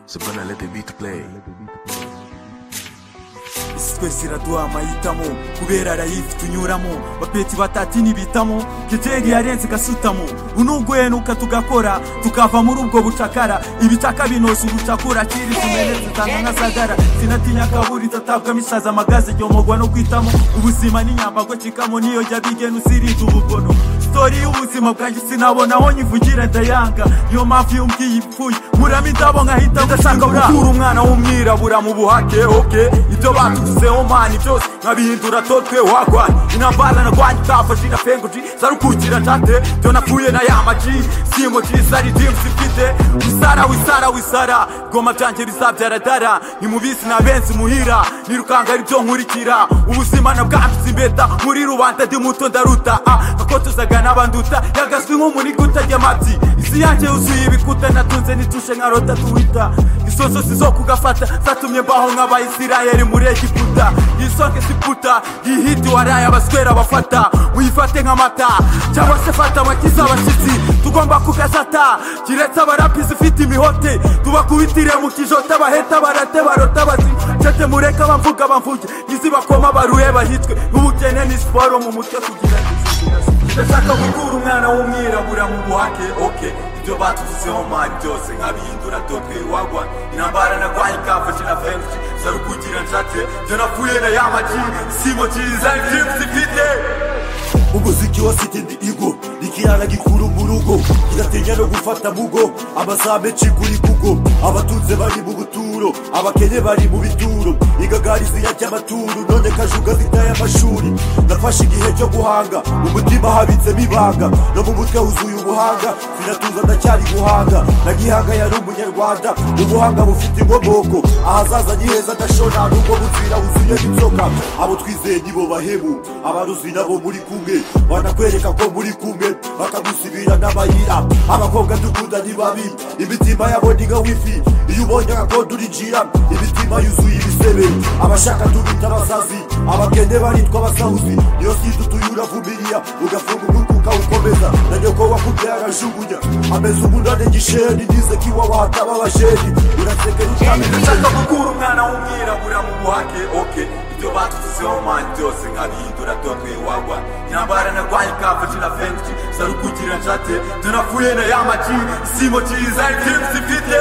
So gonna let the beat play. isi twese iraduha amahitamo kubera arayifi tunyuramo bapeti batati ntibitamo kiteri yarenze igasutamo unuguhenuka tugakora tukava muri ubwo bucakara ibitaka binoza ubucakura kiri tumenetse zitanga nka sagara sinatinya akaburi tatabwa misaza amagaze ryomogwa no kwitamo ubuzima n'inyambago cikamo niyo jya bigena uzirinda ubugono sitori y'ubuzima bwanjye sinabona aho nyivugira ndayanga niyo mpamvu iyo mbwiye ipfuye nkuramo indabo nkahita ndashaka gukura umwana w'umwirabura mu buhake oke ibyo batuvuzeho mani byose nkabihindura totwe wagwanye intambara narwanye utafashe na pengoji zarukurikira njate byo napfuye na ya maji simo jisari dimusi mfite wisara wisara wisara goma byanjye bizabyara dara ni mu bisi na benzi muhira nirukanga ari byo nkurikira ubuzima na bwambitse imbeta muri rubanda ndi muto ndaruta akotozaga n'abanduta yagaswi nk'umuniga utajya amabyi isi yanjye yuzuye ibikuta natunze nitushe nka rota tuwita isozo si zo kugafata zatumye mbaho nk'abayisirayeli muri egiputa yisonge siputa yihiti waraye abaswera abafata muyifate nk'amata cyangwa se fata abakiza abashyitsi tugomba kugazata kiretse abarapi zifite imihote tubakubitire mu kijota baheta barate barota bazima cete mureke abamvuga bamvuge nizibakoma baruye bahitwe n'ubukene ni siporo mu mutwe kugira ngo ndashaka gukura umwana w'umwirabura mu buhake oke ibyo batuvuzeho mari byose nkabihindura dotwe wagwa intambara nagwaye ikafashe na fenshi zarukugira nshatse byo napfuye na ya magi simo cyiza ibyifuzo ifite umuziki wa siti ndi igo rikirana gikuru mu rugo kiratinya no gufata mugo abazabe ciguri kugo abatunze bari mu buturo abakene bari mu bituro igagari ziyarya amaturu none kajuga zitaye amashuri nafashe igihe cyo guhanga mu mutima habitsemo ibanga no mu mutwe huzuye ubuhanga sinatuza ndacyari guhanga na gihanga yari umunyarwanda ubuhanga bufite inkomoko ahazaza ni heza ndashona nubwo buzira huzuye inzoka abo twizeye nibo bahemu abaruzi nabo muri kumwe banakwereka ko muri kumwe bakagusibira n'abayira abakobwa dukunda ni babi imitima yabo ni nka wifi iyo ubonye agakondo urinjira imitima yuzuye ibisebe abashaka tubita abasazi abakene baritwa abasahuzi niyo sida utuye uravumiriya ugafunga umutwe ukawukomeza na nyoko wakubyaye arajugunya ameze umunani gisheni nize ko iwawe hataba abasheni uraseka n'icyamenya ndashaka gukura umwana w'umwirabura mu buhake oke ibyo batuvuzeho mani byose nkabihindura dotwe wagwa intambara narwaye ikafashe na fenshi zarukugira njate tunapfuye na ya magi simo cyiza ibyifuzo ifite